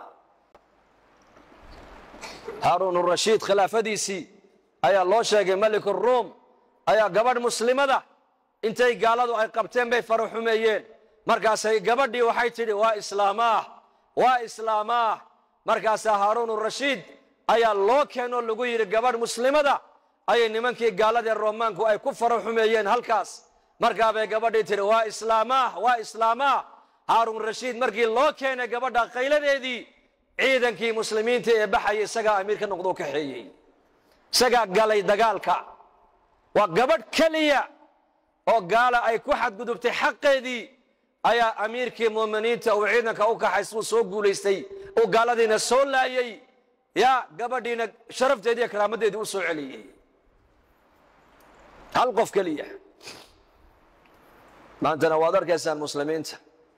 haaruun rashiid khilaafadiisii ayaa loo sheegay malik ruum ayaa gabadh muslimada intay gaaladu ay qabteen bay fara xumeeyeen markaasay gabadhii waxay tidhi waa islaamaah waa islaamaah markaasaa haaruun rashiid ayaa loo keenoo lagu yidhi gabadh muslimada ayay nimankii gaaladee roomaanku ay ku fara xumeeyeen halkaas markaabay gabadhii tidhi waa islaamaah waa islaamaah haaruun rashiid markii loo keenay gabadha qayladeedii ciidankii muslimiinta ee baxaya isagaa amiir ka noqdoo kaxeeyey isagaa galay dagaalka waa gabadh keliya oo gaala ay ku xadgudubtay xaqeedii ayaa amiirkii muuminiinta uu ciidanka u kaxays uu soo guulaystay uu gaaladiina soo laayey yaa gabadhiina sharafteedii iyo karaamadeedii u soo celiyey hal qof keliya maantana waad arkaysaan muslimiinta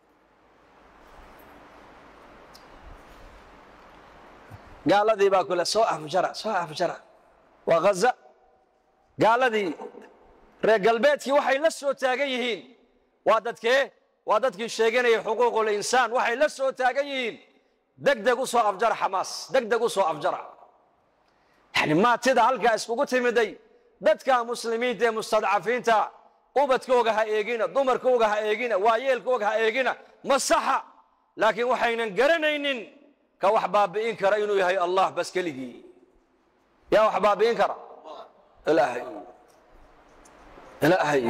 gaaladii baa kule soo afjara soo afjara waa ghaza gaaladii reer galbeedkii waxay la soo taagan yihiin waa dadkee waa dadkii sheeganayay xuquuqul insaan waxay la soo taagan yihiin deg deg u soo afjara xamaas deg deg u soo afjara yani maatida halkaa iskugu timiday dadka muslimiinta ee mustadcafiinta ubadkooga ha eegina dumarkooga ha eegina waayeelkooga ha eegina ma saxa laakiin waxaynan garanaynin ka wax baabi'in kara inuu yahay allah bas keligii yaa wax baabi'in kara ilaahay ilaahay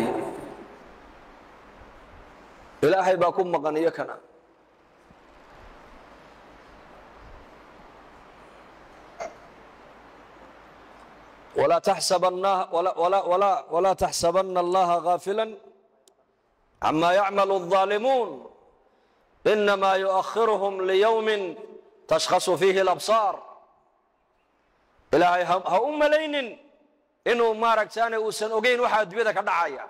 ilaahay baa ku maqan iyo kana ولا تحسبن ولا ولا ولا ولا تحسبن الله غافلا عما يعمل الظالمون إنما يؤخرهم ليوم tashkhasu fiihi alabsaar ilaahay ha u malaynin inuu maaragtaane uusan ogeyn waxa adduunyada ka dhacaya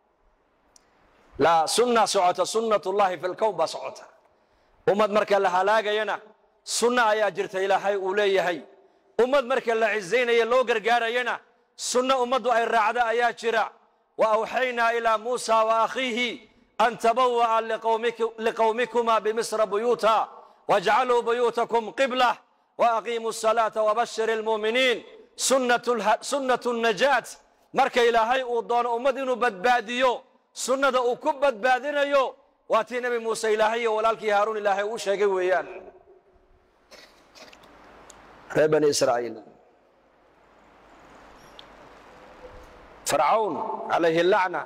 laa sunna socota sunnat ullahi fi lkown baa socota ummad marka la halaagayana sunna ayaa jirta ilaahay uu leeyahay ummad marka la cizaynaya loo gargaarayana sunno ummaddu ay raacda ayaa jira wa awxaynaa ilaa muusa wa akhiihi an tabawa'a liqowmikuma bimisra buyuuta wajcaluu buyuutakum qiblah waaqiimuu asalaata wabashir ilmuuminiin sunnatu najaat marka ilaahay uu doono ummad inuu badbaadiyo sunnada uu ku badbaadinayo waa tii nebi muuse ilaahay iyo walaalkii haaruun ilaahay uu sheegay weeyaan reer bani israa'iil fircawn calayhi lacna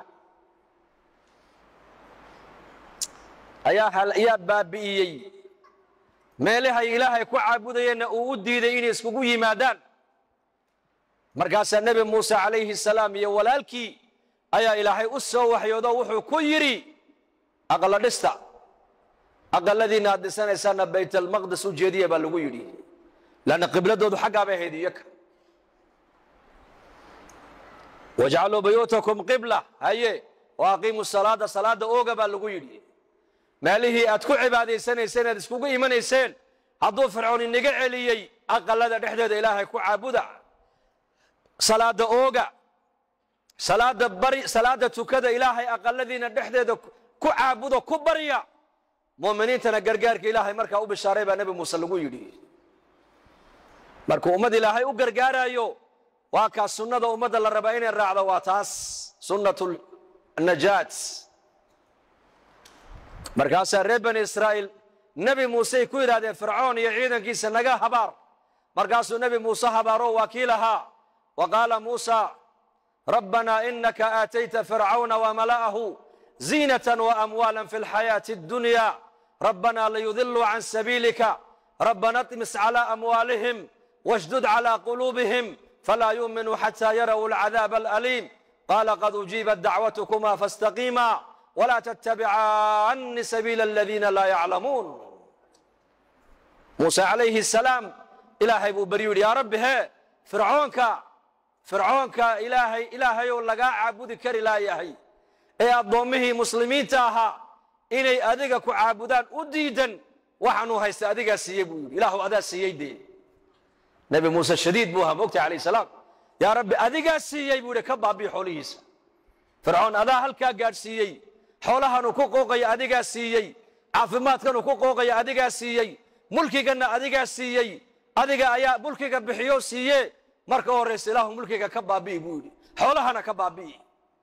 ayaa baabi'iyey meelahay ilaahay ku caabudayeenna uu u diiday inay iskugu yimaadaan markaasaa nebi muuse calayhi salaam iyo walaalkii ayaa ilaahay u soo waxyoodo wuxuu ku yidhi aqala dhista aqaladiinna aad dhisanaysaanna baytalmaqdes u jeediya baa lagu yidhi lanna qibladoodu xaggaa bay ahayd iyaka wajcaluu buyuutakum qibla haye wa aqiimu salaada salaada ooga baa lagu yidhi meelihii aad ku cibaadaysanayseen aad iskugu imanayseen hadduu fircoon inaga celiyey aqalada dhexdeeda ilaahay ku caabuda salaada ooga salaada bari salaada tukada ilaahay aqaladiina dhexdeeda ku caabudo ku barya mu'miniintana gargaarka ilaahay markaa u bishaaray baa nebi muuse lagu yidhi markuu ummad ilaahay u gargaarayo waa kaas sunnada ummadda la rabaa inay raacdo waa taas sunnatu najaat markaasaa reer bani israa'iil nebi muusey ku yidhahdeen fircoon iyo ciidankiisa naga habaar markaasuu nebi muuse habaaro waa kii lahaa wa qaala muusa rabbanaa inaka aatayta fircawna wamala'ahu ziinatan waamwaala fi lxayaati addunya rabbanaa liyudiluu can sabiilika rabbana اطmis calى amwaalihim washdud calى quluubihim falaa yuuminuu xataa yarawu alcadaab alaliim qaala qad ujiibat dacwatkuma faاstaqiima wlaa ttabicani sabiila aladiina laa yaclamuun muuse calayhi salaam ilaahay buu baryu yidhi yaa rabbi hee fircoonka fircoonka ilaahay ilaahayow lagaa caabudi kari laayahay ee addoommihii muslimiinta ahaa inay adiga ku caabudaan u diidan waxaanuu haysta adigaa siiyey buu yidhi ilaahu adaa siiyey dee nebi muuse shadiid buu ahaa mogta calayh salaam yaa rabbi adigaa siiyey buu yidhi ka baabii xoolihiisa fircoon adaa halkaa gaadhsiiyey xoolahanuu ku qooqaya adigaa siiyey caafimaadkanuu ku qooqaya adigaa siiyey mulkiganna adigaa siiyey adiga ayaa mulkiga bixiyo siiye marka horraysa ilaahu mulkiga ka baabi'i buu yidhi xoolahana ka baabi'i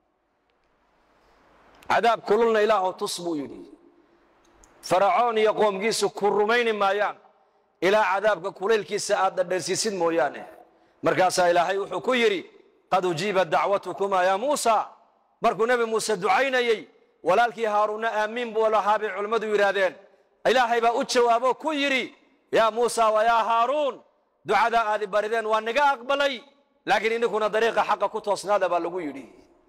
cadaab kululna ilaahu tus buu yidhi faracoon iyo qoomkiisu ku rumayni maayaan ilaa cadaabka kulaylkiisa aad dhadhansiisid mooyaane markaasaa ilaahay wuxuu ku yidhi qad ujiibat dacwatukuma yaa muusa markuu nebi muuse ducaynayey walaalkii haaruunna aamiin buu lahaa bay culimmadu yidhaahdeen ilaahay baa u jawaabo ku yidhi yaa muusa wa yaa haaruun ducadaa aadi barideen waa niga aqbalay laakiin ininkuna dariiqa xaqa ku toosnaada baa lagu yidhi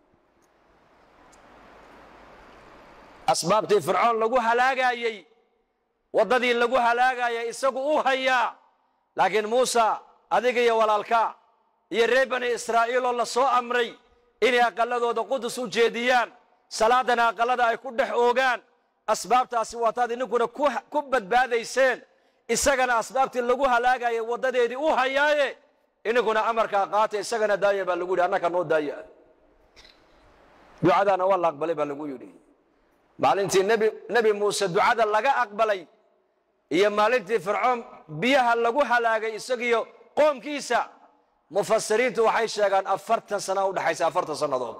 asbaabtii fircoon lagu halaagaayey waddadii lagu halaagayay isagu u hayaa laakiin muuse adiga iyo walaalka iyo reer bani israa'iiloo la soo amray inay aqalladooda qudus u jeediyaan salaadana aqallada ay ku dhex oogaan asbaabtaasi waataad ininkuna ku badbaadayseen isagana asbaabtii lagu halaagayay waddadeedii u hayaaye ininkuna amarkaa qaata isagana daaya baa lagu yidhi annaka noo daaya ducadaana waa la aqbalay baa lagu yidhi maalintii nebi nebi muuse ducada laga aqbalay iyo maalintii fircoon biyaha lagu halaagay isagiyo qoomkiisa mufasiriintu waxay sheegaan afartan sana udhexaysa afartan sannadood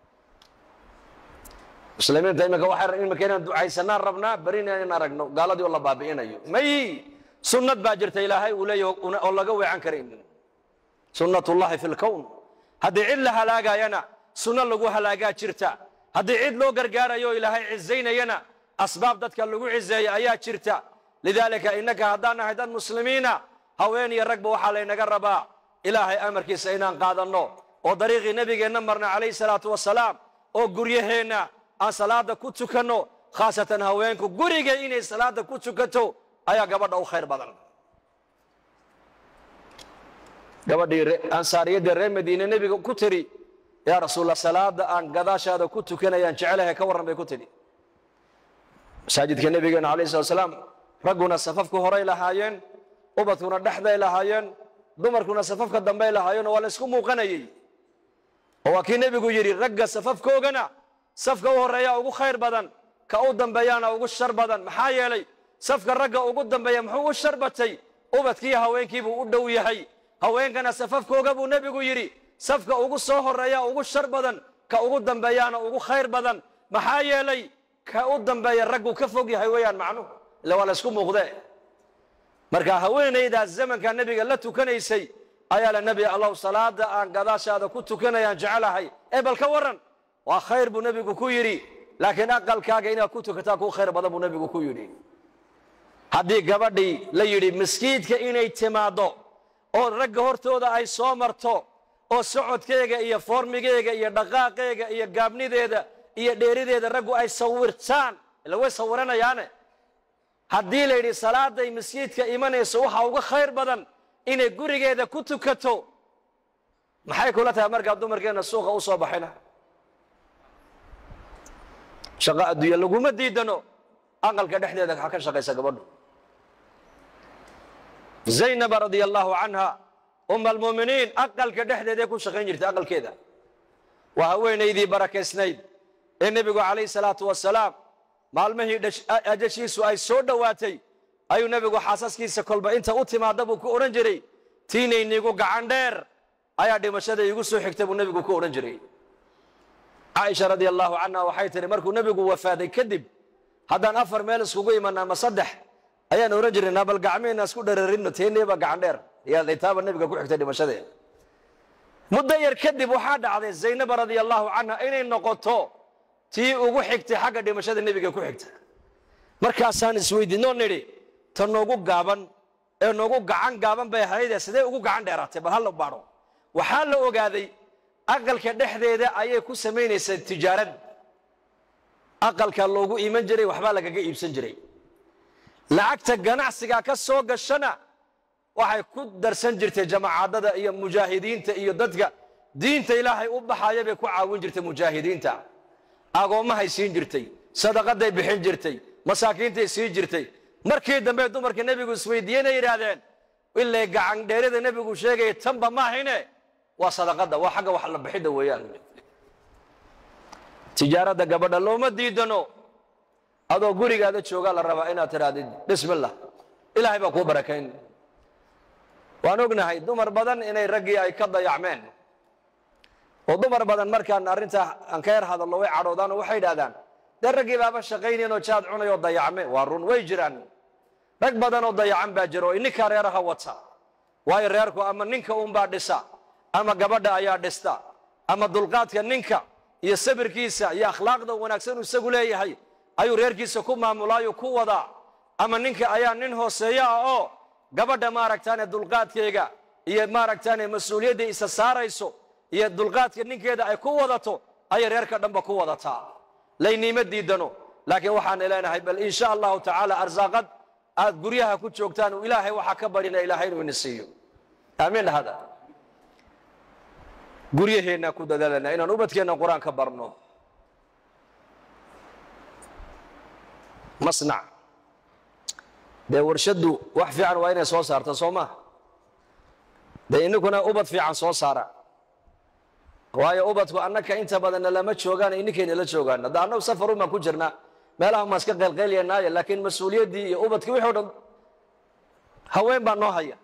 muslimiinta iminka waxay iminka inaan ducaysanaan rabnaa berina in aragno gaaladii oo la baabi'inayo may sunnad baa jirta ilaahay uu leeyahy oo laga weecan karayn sunnatullahi fi lkown haddii cid la halaagayana sunno lagu halaagaa jirta haddii cid loo gargaarayo ilaahay cizaynayana asbaab dadka lagu cizeeya ayaa jirta lidaalika innaka haddaan nahay dad muslimiina haween iyo ragba waxaa laynaga rabaa ilaahay amarkiisa inaan qaadanno oo dariiqii nebigeenna marna calayhi salaatu wasalaam oo guryaheenna aan salaada ku tukanno khaasatan haweenku guriga inay salaada ku tukato ayaa gabadha u khayr badan gabadhii ansaariyadda reer madiine nebiga ku tiri yaa rasuulla salaada aan gadaashaada ku tukanayaan jecelahay ka warran bay ku tidhi masaajidka nebigeena alayh slat slaam ragguna safafka horay lahaayeen ubadkuna dhexday lahaayeen dumarkuna safafka dambey lahaayeen oo waa la isku muuqanayey oo waa kii nebigu yidhi ragga safafkoogana safka u horreeyaa ugu khayr badan ka u dambeeyaana ugu shar badan maxaa yeelay safka ragga ugu dambeeya muxuu u shar batay ubadkii haweenkiibuu u dhow yahay haweenkana safafkooga buu nebigu yidhi safka ugu soo horreeya ugu shar badan ka ugu dambeeyaana ugu khayr badan maxaa yeelay ka u dambeeya raggu ka fog yahay weeyaan macnuhu illa waa la ysku muuqdee marka haweenaydaas zamanka nebiga la tukanaysay ayaa la nebi allow salaada aan gadaashaada ku tukanayaan jecelahay ee bal ka warran waa khayr buu nebigu ku yidhi laakiin aqalkaaga inaad ku tukataa kuu khayr badan buu nebigu ku yidhi haddii gabadhii la yidhi maskiidka inay timaaddo oo ragga hortooda ay soo marto oo socodkeega iyo foormigeega iyo dhaqaaqeega iyo gaabnideeda iyo dheerideeda raggu ay sawirtaan ila way sawiranayaane haddii la yidhi salaaday masjiidka imanayso waxaa uga khayr badan inay gurigeeda ku tukato maxay kula tahay markaa dumarkeenna suuqa u soo baxayna shaqo adduunya laguma diidano aqalka dhexdeeda waxaa ka shaqaysa gabadhu zaynaba radia allahu canha uma almuuminiin aqalka dhexdeeday ku shaqayn jirtay aqalkeeda waa haweenaydii barakaysnayd ee nebigu calayhi salaatu wasalaam maalmihii ajashiisu ay soo dhowaatay ayuu nebigu xaasaskiisa kolba inta u timaadda buu ku odhan jiray tiinayniigu gacan dheer ayaa dhimashada iigu soo xigta buu nebigu ku odhan jiray caaisha radia allahu canha waxay tihi markuu nebigu wafaaday kadib haddaan afar meel iskugu imanaa ma saddex ayaan odhan jirnaa bal gacmiheenna isku dhararinno teeneeba gacan dheer taaba nebiga ku xigtay dhimashadee muddo yar kadib waxaa dhacday zaynaba radia allahu canha inay noqoto tii ugu xigtay xagga dhimashada nebiga ku xigta markaasaan isweydiinoo nidhi ta noogu gaaban ee noogu gacan gaaban bay ahaydee sidee ugu gacan dheeraatay bal hala baadho waxaa la ogaaday aqalka dhexdeeda ayay ku samaynaysaa tijaarad aqalka loogu iman jiray waxbaa lagaga iibsan jiray lacagta ganacsiga ka soo gashana waxay ku darsan jirtay jamaacadada iyo mujaahidiinta iyo dadka diinta ilaahay u baxaya bay ku caawin jirtay mujaahidiinta agoommahay siin jirtay sadaqaday bixin jirtay masaakiintay siin jirtay markii dambe dumarka nebigu isweydiiyena yidhaahdeen ilay gacan dheerida nebigu sheegaya tanba maahayne waa sadaqada waa xagga wax la bixidda weeyaan tijaaradda gabadha looma diidano adoo gurigaada joogaa la rabaa inaad tidhaahdid bismillah ilaahay baa kuu barakayn waan ognahay dumar badan inay raggii ay ka dayacmeen oo dumar badan markaan arrintaa aan ka yar hadallo way cadhoodaan oo waxay idhahdaan dee raggii baaba shaqaynayn oo jaad cunay oo dayacme waa run way jiraan rag badan oo dayacan baa jira oo ininkaa reeraha wata waayo reerku ama ninka uunbaa dhisa ama gabadha ayaa dhista ama dulqaadka ninka iyo sabirkiisa iyo akhlaaqda wanaagsan uu isagu leeyahay ayuu reerkiisa ku maamulaayo ku wadaa ama ninka ayaa nin hooseeyo ah oo gabadha maaragtaane dulqaadkeega iyo maaragtaane mas-uuliyadda isa saarayso iyo dulqaadka ninkeeda ay ku wadato ayay reerka dhanba ku wadataa layniima diidano laakiin waxaan leenahay bal insha allahu tacaala arsaaqad aad guryaha ku joogtaan uu ilaahay waxaa ka barina ilaahay inuu ina siiyo aamiin dhahada guryaheennaa ku dadaalana inaan ubadkeenna qur-aanka barno masnac dee warshaddu wax fiican waa inay soo saarto soo maa dee ininkuna ubad fiican soo saara waayo ubadku annaka inta badanna lama joogaan ininkayna la joogaan hadda annagu safar umaan ku jirnaa meelaha maan iska qaylqaylyanaaye laakiin mas-uuliyaddii iyo ubadkii wixii o dhan haween baa noo haya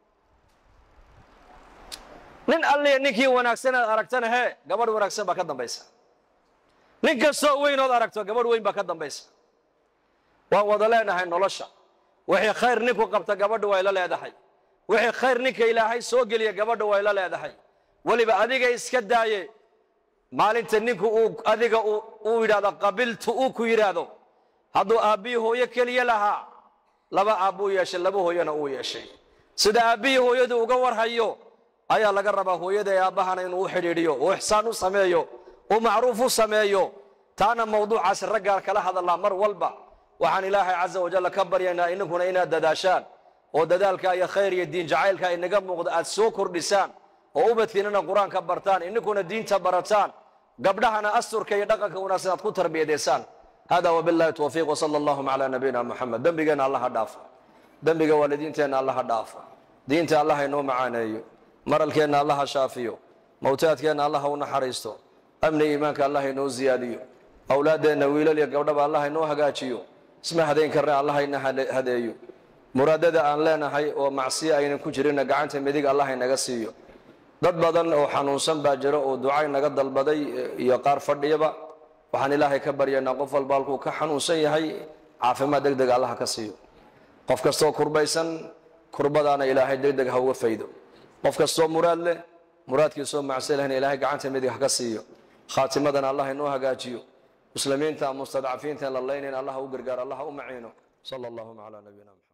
nin alliya ninkii wanaagsan aad aragtana hee gabadh wanaagsan baa ka dambaysa nin kastoo weynood aragto gabadh weyn baa ka dambaysa waan wada leenahay nolosha wixii khayr ninku qabta gabadha way la leedahay wixii khayr ninka ilaahay soo geliya gabadha way la leedahay weliba adiga iska daaye maalinta ninku uu adiga uu yidhahdo qabiltu uu ku yidhaahdo hadduu aabbihii hooyo keliya lahaa laba aabbuu yeeshay laba hooyona uu yeeshay sida aabbihii hooyadu uga warhayo ayaa laga rabaa hooyada ee aabbahana inuu u xidhiidhiyo uu ixsaan u sameeyo uu macruuf u sameeyo taana mawduucaasi raggaa kala hadallaa mar walba waxaan ilaahay casa wajalla ka baryaynaa ininkuna inaad dadaashaan oo dadaalka iyo khayr iyo diin jacaylka inaga muuqda aad soo kordhisaan oo ubadkiinana qur-aanka bartaan ininkuna diinta barataan gabdhahana asturka iyo dhaqanka wanaagsan aad ku tarbiyadeysaan hada wabillahi tawfiiq wsala allahuma calaa nabiyina muxamed dembigeenna allaha dhaafa dembiga waalidiinteenna allaha dhaafa diinta allaha inoo macaaneeyo maralkeenna allaha shaafiyo mawtaadkeenna allaha u naxariisto amni iimaanka allaha inoo ziyaadiyo awlaaddeenna wiilal iyo gabdhaba allaha inoo hagaajiyo isma hadayn karna allaha ina hadeeyo muraadada aan leenahay oo macsiya aynan ku jirinna gacanta midig allaha inaga siiyo dad badan oo xanuunsan baa jiro oo ducay naga dalbaday iyo qaar fadhiyaba waxaan ilaahay ka baryaynaa qof walba halkuu ka xanuunsan yahay caafimaad deg deg allaha ka siiyo qof kastoo kurbaysan kurbadaana ilaahay deg deg ha uga faydo qof kastoo muraad leh muraadkiisoo macsi lehna ilaahay gacanta midig ha ka siiyo khaatimadana allah inoo hagaajiyo muslimiinta mustadcafiinta la laynayn allah u gargaar allah u maciino sala allahuma calaa nabiyina